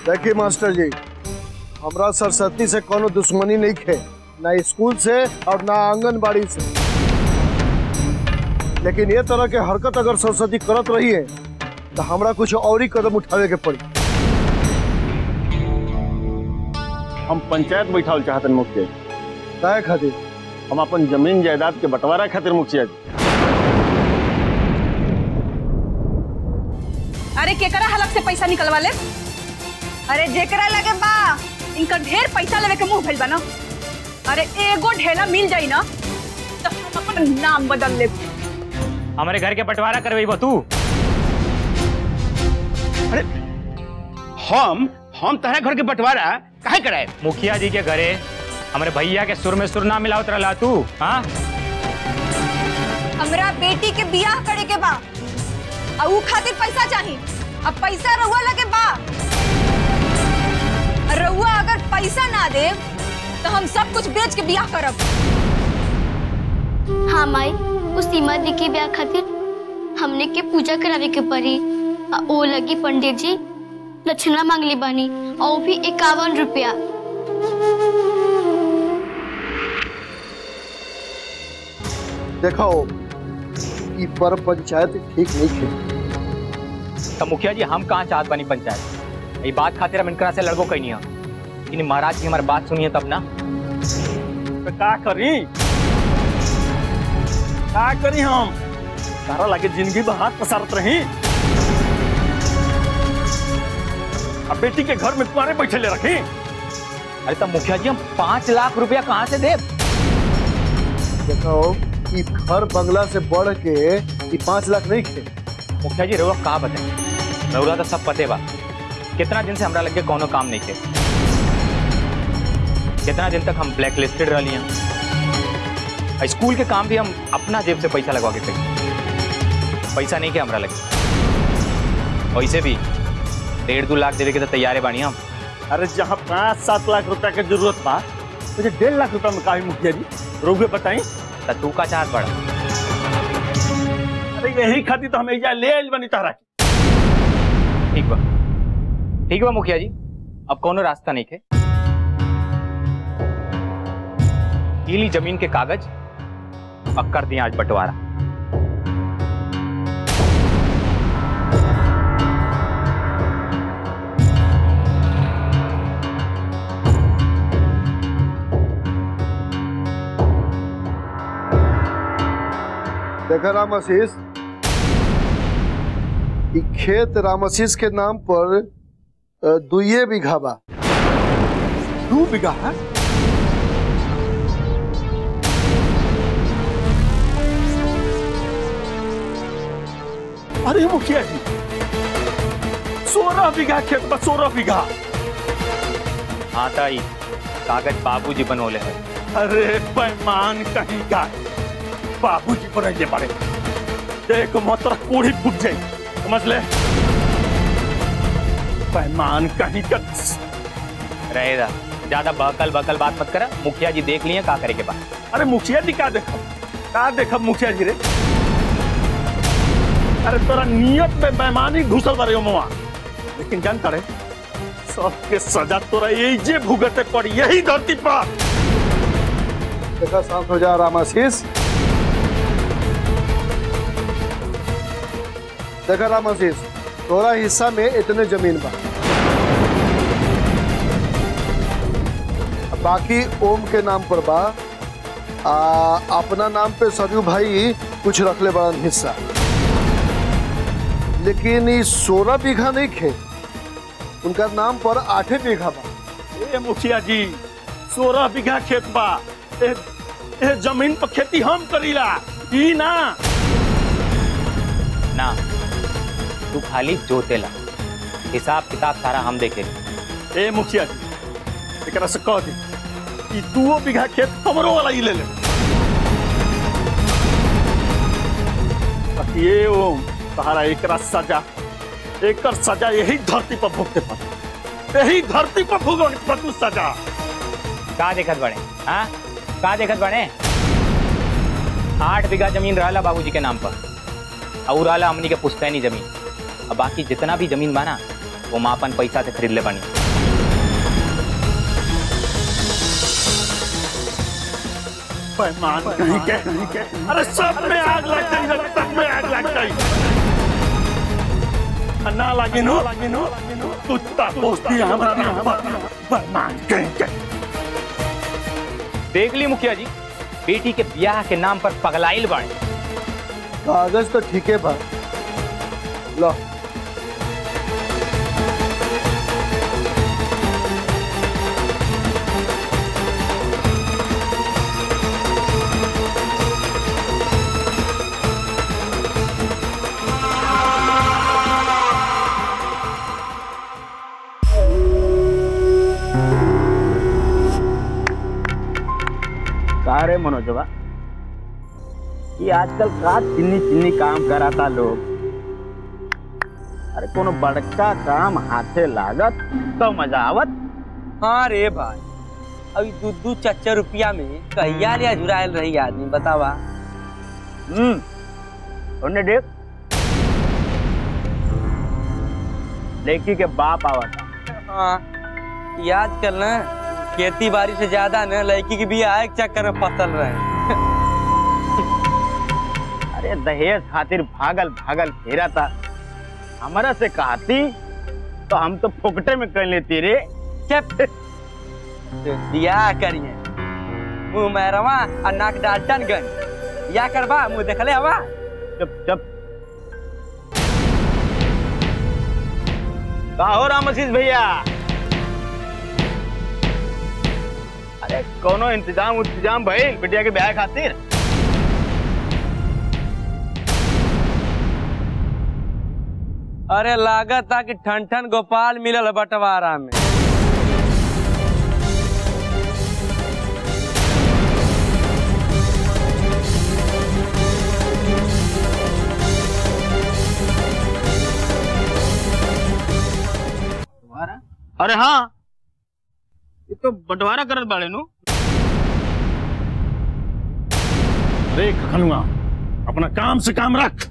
देखिए मास्टर जी हमरा सरस्वती से कोनो दुश्मनी नहीं खे ना स्कूल से और ना आंगनबाड़ी से लेकिन ये तरह के हरकत अगर सरस्वती करत रही है तो हमरा कुछ और ही कदम उठावे के पड़ी हम पंचायत बैठावल चाहतन मुखिया जी काहे खातिर हम अपन जमीन जायदाद के बंटवारा खातिर मुखिया जी अरे केकरा हलक से पैसा निकलवा ले अरे जेकरा लगे बा इनका ढेर पैसा लेवे के मुंह भइल बा ना अरे एगो ढेला मिल जाई ना तो हम अपन नाम बदल ले हमारे घर के बंटवारा करवेबो तू हम हम तहरा घर के बंटवारा काहे कराए मुखिया जी के घरे हमारे भैया के सुर में सुर ना मिलावत रहला तू हाँ हमरा बेटी के बियाह करे के बा आ ऊ खातिर पैसा चाही अब पैसा रहुआ लगे बा रहुआ अगर पैसा ना दे तो हम सब कुछ बेच के बियाह करब हाँ माई उस सीमा दी के ब्याह खातिर हमने के पूजा करावे के पड़ी आ ओ लगी पंडित जी दक्षिणा मांगली बानी और वो भी इक्यावन रुपया देखो ई पर पंचायत ठीक नहीं खे तो मुखिया जी हम कहाँ चाहत बनी पंचायत ये बात खातिर हम इनकरा से लड़बो कहीं नहीं लेकिन महाराज की हमारी बात सुनिए तब ना तो का करी का करी हम तारा लागे जिंदगी में हाथ पसारत रही अब बेटी के घर में तुम्हारे बैठे ले रखी अरे तो मुखिया जी हम पाँच लाख रुपया कहाँ से दे देखो ई घर बंगला से बढ़ के ई पाँच लाख नहीं खे मुखिया जी रउआ का बताए रउआ तो सब पते बा कितना दिन से हमरा लगे कोनो काम नहीं के कितना दिन तक हम ब्लैक लिस्टेड रह लिया स्कूल के काम भी हम अपना जेब से पैसा लगवा के करी पैसा नहीं के हमरा लगे वैसे भी डेढ़ दो लाख देवे के तो तैयार है बानी हम अरे जहाँ पाँच सात लाख रुपया के जरूरत बा मुझे डेढ़ लाख रुपया में काहे मुखिया जी रोगे बताई तो तू का चाहत बड़ा अरे यही खातिर तो हम एजा ले आइल बनी तारा के ठीक बा ठीक बा मुखिया जी अब कोनो रास्ता नहीं के ये ली जमीन के कागज अब कर दिए आज बंटवारा देखा राम आशीष ई खेत राम आशीष के नाम पर अ, दुइये बीघा बा दू बीघा है अरे मुखिया जी सोलह बीघा खेत बा सोलह बीघा हाँ ताई कागज बाबूजी बनोले है अरे पैमान कहीं का बाबूजी बनैले पड़े देख मात्र पूरी फूट जाए समझ ले पैमान कहीं का रहेगा ज्यादा बकल बकल बात मत करा मुखिया जी देख लिए का करे के बाद अरे मुखिया जी का देखो का देखो मुखिया जी रे अरे तोरा नियत में बेमानी घुसल बारे मुआ लेकिन जानता रे सबके सजा तोरा यही जे भुगते पड़ी यही धरती पर देखा शांत हो जा राम आशीष देखा राम आशीष तोरा हिस्सा में इतने जमीन बा बाकी ओम के नाम पर बा आ, अपना नाम पे सरयू भाई कुछ रखले बड़ा हिस्सा लेकिन ये सोलह बीघा नहीं खे उनका नाम पर आठे बीघा बा ए मुखिया जी सोलह बीघा खेत बा ए, ए जमीन पर खेती हम करीला ई ना ना तू खाली जोतेला हिसाब किताब सारा हम देखे ए मुखिया जी एकरा से कह दी ई दुओ बीघा खेत हमरो वाला ही ले ले बाकी ये ओम तहारा एकरा सजा एकर सजा यही धरती पर भुगते पड़ यही धरती पर भुगत पड़ू सजा का देखत बड़े हाँ का देखत बड़े आठ बीघा जमीन रहला बाबूजी के नाम पर और रहला हमनी के पुश्तैनी जमीन अब बाकी जितना भी जमीन बना वो मापन पैसा से खरीद ले बानी बेईमान कहीं के अरे सब में आग लग गई सब में आग लग गई ना लगी नो लगी नो कुत्ता दोस्ती हमारा बेईमान कहीं के देख ली मुखिया जी बेटी के ब्याह के नाम पर पगलाइल बाड़े कागज तो ठीक है बा लो सारे मनोजवा ये आजकल का चिन्नी चिन्नी काम कराता लोग अरे कोनो बड़का काम हाथे लागत तो मजा आवत हाँ रे भाई अभी दू दू चार चार रुपया में कहिया लिया जुरायल रही आदमी बतावा हम्म उन्हें देख लड़की के बाप आवता हाँ ये आजकल ना खेती बाड़ी से ज्यादा ना लड़की की भी आए के चक्कर में फसल रहे हैं। अरे दहेज खातिर भागल भागल फेरा था हमारा से कहती तो हम तो फोकटे में कर लेती रे चुप दिया करिए मुंह मैरवा और नाक डाल्टन गन या करबा मुंह देखले हवा चुप चुप का हो राम आशीष भैया अरे कोनो इंतजाम इंतजाम भइल बिटिया के ब्याह खातिर अरे लागत था कि ठन ठन गोपाल मिलल बंटवारा में अरे हाँ ये तो बंटवारा करत बाड़े नु रे खनुआ अपना काम से काम रख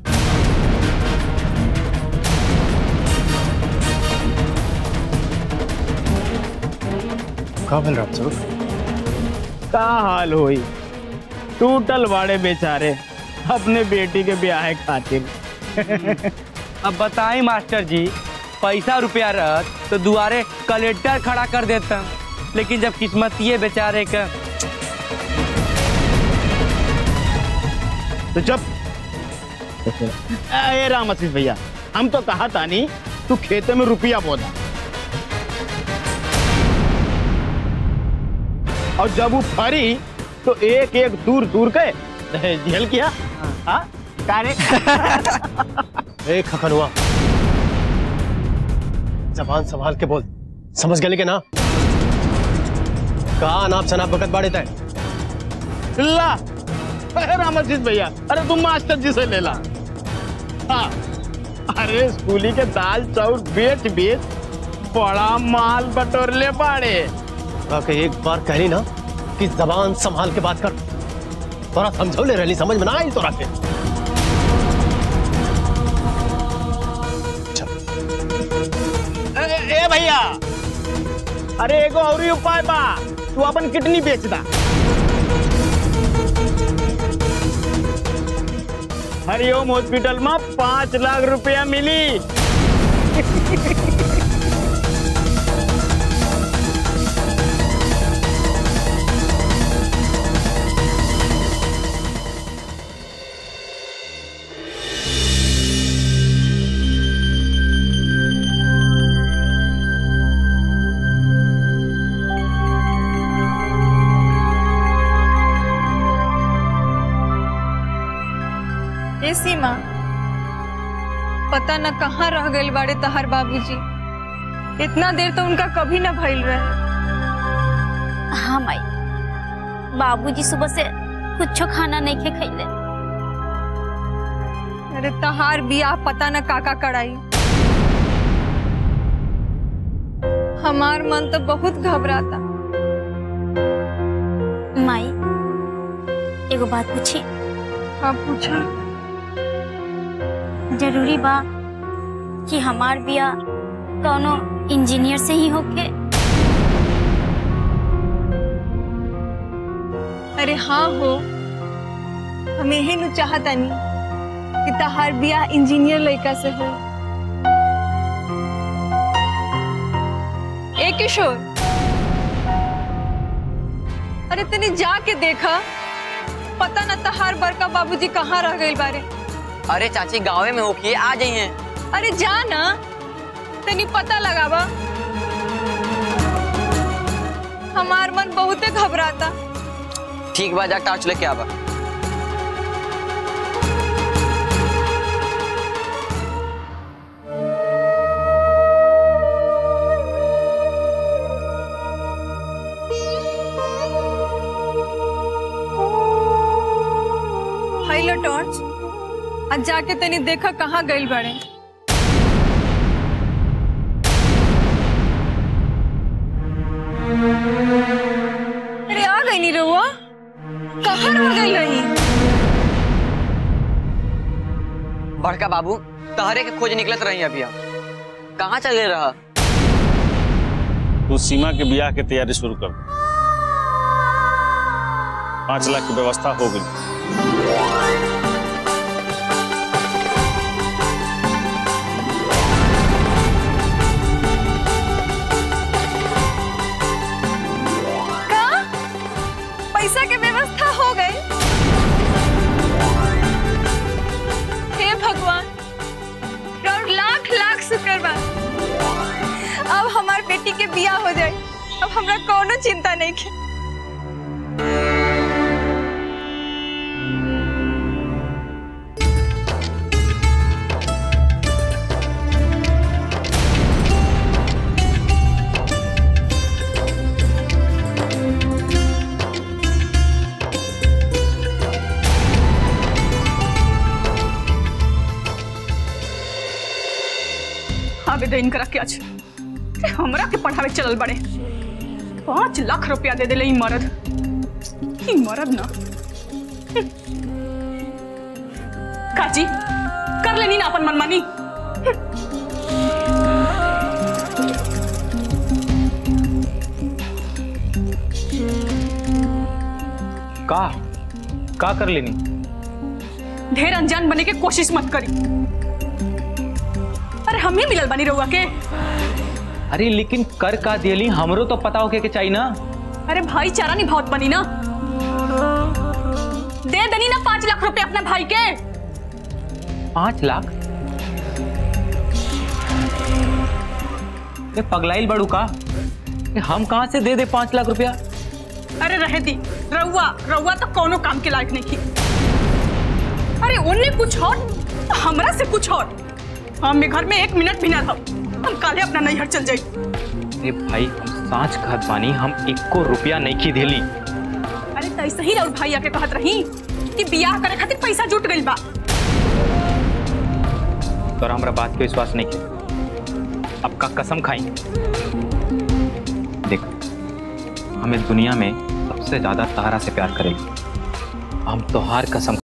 का भेल राम स्वरूप का हाल होई टूटल बाड़े बेचारे अपने बेटी के ब्याह खातिर अब बताई मास्टर जी पैसा रुपया रहत तो दुआरे कलेक्टर खड़ा कर देता लेकिन जब किस्मत ये बेचारे का तो जब ए राम आशीष भैया हम तो कहा था नहीं तू खेते में रुपया बोदा और जब वो फरी तो एक एक दूर दूर के दहेज दिहल किया हाँ का रे ए खखनुआ जबान संभाल के बोल समझ गए के ना का नाप शनाप बकत बाड़े तय ला अरे राम आशीष भैया अरे तुम मास्टर जी से ले ला हाँ अरे स्कूली के दाल चाउर बेच बेच बड़ा माल बटोर ले पाड़े के एक बार कहली ना कि जबान संभाल के बात कर तोरा समझो ले रही समझ में ना आई तोरा के ए, ए भैया अरे एगो और ही उपाय बा तू अपन किडनी बेच दा हरिओम हॉस्पिटल में पाँच लाख रुपया मिली ए सीमा पता न कहाँ रह गए बाड़े तहर बाबूजी इतना देर तो उनका कभी न भइल रहे हाँ माई बाबूजी सुबह से कुछ खाना नहीं खे खैले अरे तहार बियाह पता न काका कड़ाई हमार मन तो बहुत घबराता माई एगो बात पूछी हाँ पूछा जरूरी बा कि हमार बिया कौनो इंजीनियर से ही होके अरे हाँ हो हम यही नु चाहतानी कि तहार बियाह इंजीनियर लड़का से हो ए किशोर अरे तनी जाके देखा पता न तहार बड़का बाबूजी कहाँ रह गए बारे अरे चाची गाँव में होके आ जाइए अरे जा ना तनी पता लगावा हमार मन बहुते घबराता ठीक बा जा टार्च लेके आवा हाइलो टॉर्च आज जाके तनी देखा कहाँ गइल बाड़े अरे आ गई नी रहुआ कहाँ रह गई रही बड़का बाबू तहरे के खोज निकलत रही अभी हम कहाँ चले रहा तू सीमा के ब्याह के तैयारी शुरू कर दे पाँच लाख की व्यवस्था हो गई का पैसा के व्यवस्था हो गई हे भगवान और लाख लाख शुक्र बा अब हमार बेटी के बियाह हो जाए अब हमरा कोनो चिंता नहीं है आवेदन करा के आज हमरा के पढ़ावे चलल बड़े पाँच लाख रुपया दे दिले ई मर्द ई मर्द ना काजी कर लेनी ना अपन मनमानी का का कर लेनी ढेर अनजान बने के कोशिश मत करी अरे हम ही मिलल बनी रहुआ के अरे लेकिन कर का दियली हमरो तो पता होके के चाहिए ना अरे भाईचारा निभावत बनी ना दे देनी ना पाँच लाख रुपए अपने भाई के पाँच लाख ये पगलाइल बड़ू का ये हम कहाँ से दे दे पाँच लाख रुपया अरे रहे दी रउआ रउआ तो कोनो काम के लायक नहीं थी अरे उनने कुछ और तो हमरा से कुछ और हम घर में एक मिनट भी ना था हम काले अपना नैहर चल जाई अरे भाई हम सांच कहत बानी हम इक्को रुपया नहीं की देली अरे तो ऐसे ही राउत भाई आके कहत रही कि बियाह करे खातिर पैसा जुट गइल बा तोरा हमरा बात के विश्वास नहीं किया अब का कसम खाई देख हमें दुनिया में सबसे ज्यादा तारा से प्यार करेगी हम तोहार कसम